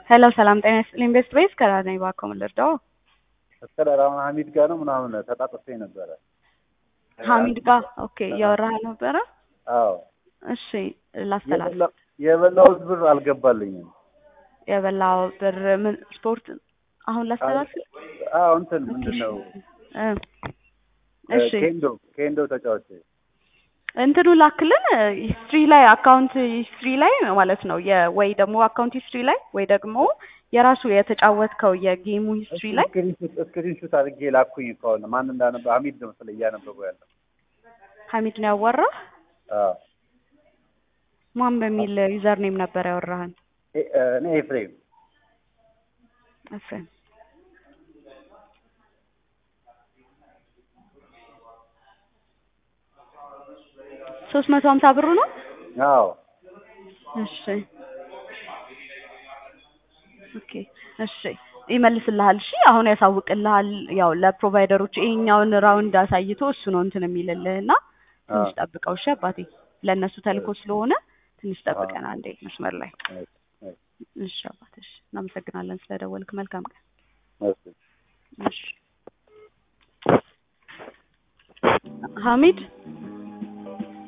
ሄሎ ሰላም ጤና ይስጥልኝ። ቤስት ቤስ ከራር ነኝ። እባክዎ ምን ልርዳዎ? እስከዳር አሁን ሀሚድ ጋር ነው ምናምን ተጣጥፌ ነበረ። ሀሚድ ጋር ኦኬ፣ እያወራህ ነበረ? አዎ እሺ ላስተላልፍ። የበላ- የበላሁት ብር አልገባልኝም። የበላው ብር ምን ስፖርት አሁን ላስተላልፍ? አዎ እንትን ምንድን ነው እ እሺ ኬንዶ ኬንዶ ተጫዋች እንትኑ ላክልን ሂስትሪ ላይ አካውንት ሂስትሪ ላይ ማለት ነው የ- ወይ ደግሞ አካውንት ሂስትሪ ላይ ወይ ደግሞ የራሱ የተጫወትከው የጌሙ ሂስትሪ ላይ ስክሪንሹት አድርጌ ላኩኝ ከሆነ ማን እንዳነበ ሀሚድ ነው መሰለኝ እያነበበው ያለው። ሀሚድ ነው ያወራህ? አዎ ማን በሚል ዩዘር ኔም ነበር ያወራህን? ኤ- እኔ ኤፍሬም ኤፍሬም ሶስት መቶ ሀምሳ ብሩ ነው። አዎ እሺ ኦኬ እሺ ይመልስልሃል። እሺ አሁን ያሳውቅልሃል። ያው ለፕሮቫይደሮች ይሄኛውን ራውንድ አሳይቶ እሱ ነው እንትን የሚልልህ እና ትንሽ ጠብቀው እሺ አባቴ። ለእነሱ ተልኮ ስለሆነ ትንሽ ጠብቀን አንዴ መስመር ላይ እሺ አባቴ። እሺ እናመሰግናለን ስለደወልክ። መልካም ቀን። እሺ እሺ ሀሚድ